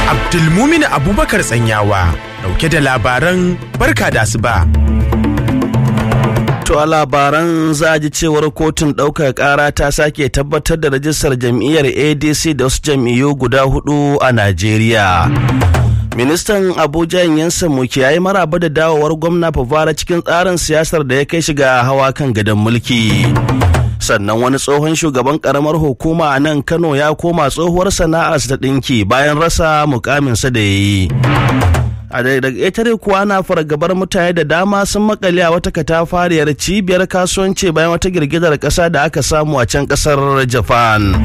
Abdulmumin Abubakar Tsanyawa dauke da labaran barka da asuba. To a labaran za a ji cewar kotun ɗaukar ƙara ta sake tabbatar da rajistar jam'iyyar ADC da wasu jam'iyyu guda hudu a Najeriya. Ministan Abuja Yansan Muki ya yi maraba da dawowar gwamna Fafara cikin tsarin siyasar da ya kai shiga hawa kan gadon mulki. sannan wani tsohon shugaban karamar hukuma a nan kano ya koma tsohuwar sana'arsa ta ɗinki bayan rasa mukaminsa da ya yi a daga ƙetare kuwa na fargabar mutane da dama sun makale a wata katafariyar cibiyar kasuwanci bayan wata girgizar ƙasa da aka samu a can ƙasar japan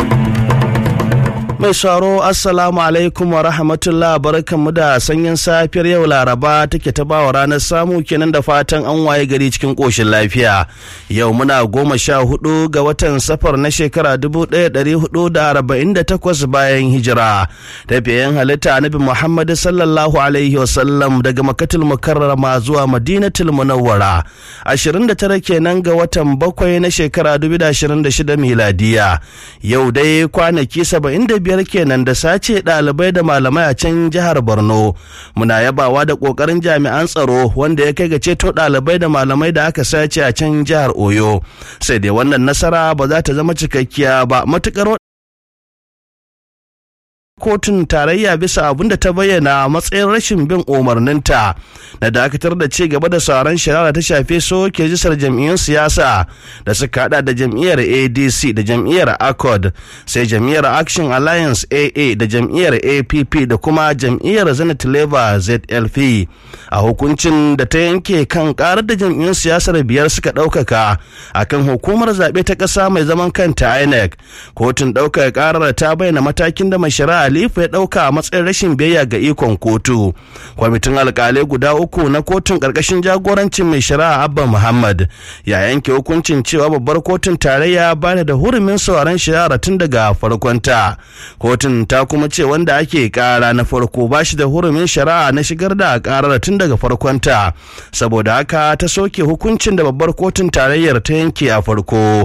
mai saro assalamu alaikum wa rahmatullah barkanmu da sanyin safiyar yau laraba take ta bawa ranar samu kenan da fatan an waye gari cikin koshin lafiya yau muna goma sha hudu ga watan safar na shekara dubu ɗaya ɗari hudu da arba'in da takwas bayan hijira tafiyan halitta annabi muhammad sallallahu alaihi wasallam daga makatul mukarrama zuwa madinatul munawwara ashirin da tara kenan ga watan bakwai na shekara dubu da ashirin da shida miladiya yau dai kwanaki saba'in da biyar kenan da sace ɗalibai da malamai a can jihar borno muna yabawa da ƙoƙarin jami'an tsaro wanda ya kai ga ceto ɗalibai da malamai da aka sace a can jihar oyo sai dai wannan nasara ba za ta zama cikakkiya ba matuƙar kotun tarayya bisa abin da ta bayyana matsayin rashin bin umarninta na dakatar da ci gaba da sauran shari'a ta shafe soke jisar jam'iyyun siyasa da suka hada da jam'iyyar adc da jam'iyyar accord sai jam'iyyar action alliance aa da jam'iyyar app da kuma jam'iyyar zenith labour zlp a hukuncin da ta yanke kan karar da jam'iyyun siyasar biyar suka ɗaukaka akan hukumar zaɓe ta ƙasa mai zaman kanta inec kotun ɗaukar karar ta bayyana matakin da mai shari'a Khalifa ya ɗauka a matsayin rashin biyayya ga ikon kotu. Kwamitin alkalai guda uku na kotun ƙarƙashin jagorancin mai shari'a Abba Muhammad ya yanke hukuncin cewa babbar kotun tarayya ba da hurumin sauraron shari'a tun daga farkonta. Kotun ta kuma ce wanda ake ƙara na farko ba shi da hurumin shari'a na shigar da ƙarar tun daga farkonta. Saboda haka ta soke hukuncin da babbar kotun tarayyar ta yanke a farko.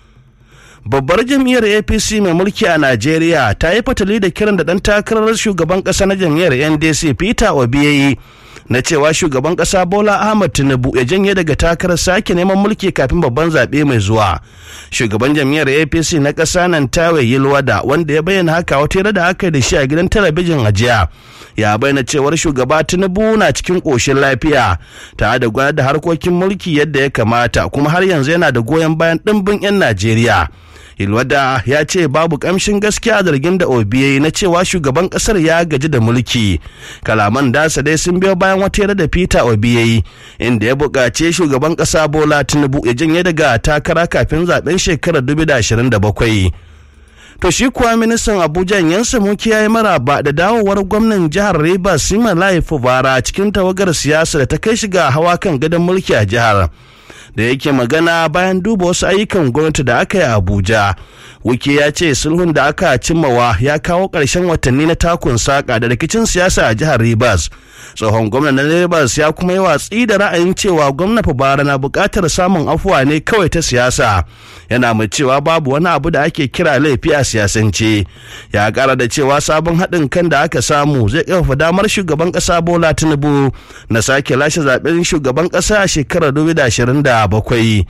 babbar jam'iyyar apc mai mulki a najeriya ta yi fatali da kiran da dan takarar shugaban kasa na jam'iyyar ndc peter obi ya yi na cewa shugaban kasa bola ahmad tinubu ya janye daga takarar sake neman mulki kafin babban zaɓe mai zuwa shugaban jam'iyyar apc na ƙasa nan tawe yilwada wanda ya bayyana haka wata da aka da shi a gidan talabijin a jiya ya bayyana cewar shugaba tinubu na cikin ƙoshin lafiya tare da gudanar da harkokin mulki yadda ya kamata kuma har yanzu yana da goyon bayan ɗimbin 'yan najeriya Ilwada ya ce babu kamshin gaskiya zargin da obi na cewa shugaban kasar ya gaji da mulki. Kalaman dasa dai sun biyo bayan wata yara da Peter obi inda ya buƙaci shugaban ƙasa Bola Tinubu ya janye daga takara kafin zaben shekarar 2027. To shi kuwa ministan Abuja Yansa Muki ya yi maraba da dawowar gwamnan jihar Rivers Simalai Fubara cikin tawagar siyasa da ta kai shiga hawa kan gadon mulki a jihar. da yake magana bayan duba wasu ayyukan gwamnati da aka yi a abuja wiki ya ce sulhun da aka cimmawa ya kawo ƙarshen watanni na takun saƙa da rikicin siyasa a jihar rivers tsohon gwamnan na rivers ya kuma yi watsi da ra'ayin cewa gwamna bara na buƙatar samun afuwa ne kawai ta siyasa yana mai cewa babu wani abu da ake kira laifi a siyasance ya ƙara da cewa sabon haɗin kan da aka samu zai ƙarfafa damar shugaban ƙasa bola tinubu na sake lashe zaɓen shugaban ƙasa a shekarar 2027 bakwai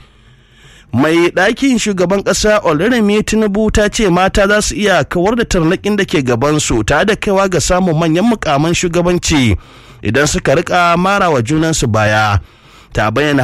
mai ɗakin shugaban ƙasa oloremi tinubu ta ce mata za su iya kawar da tarnaƙin da ke gabansu tare da kaiwa ga samun manyan mukaman shugabanci idan suka rika mara wa junansu baya ta bayyana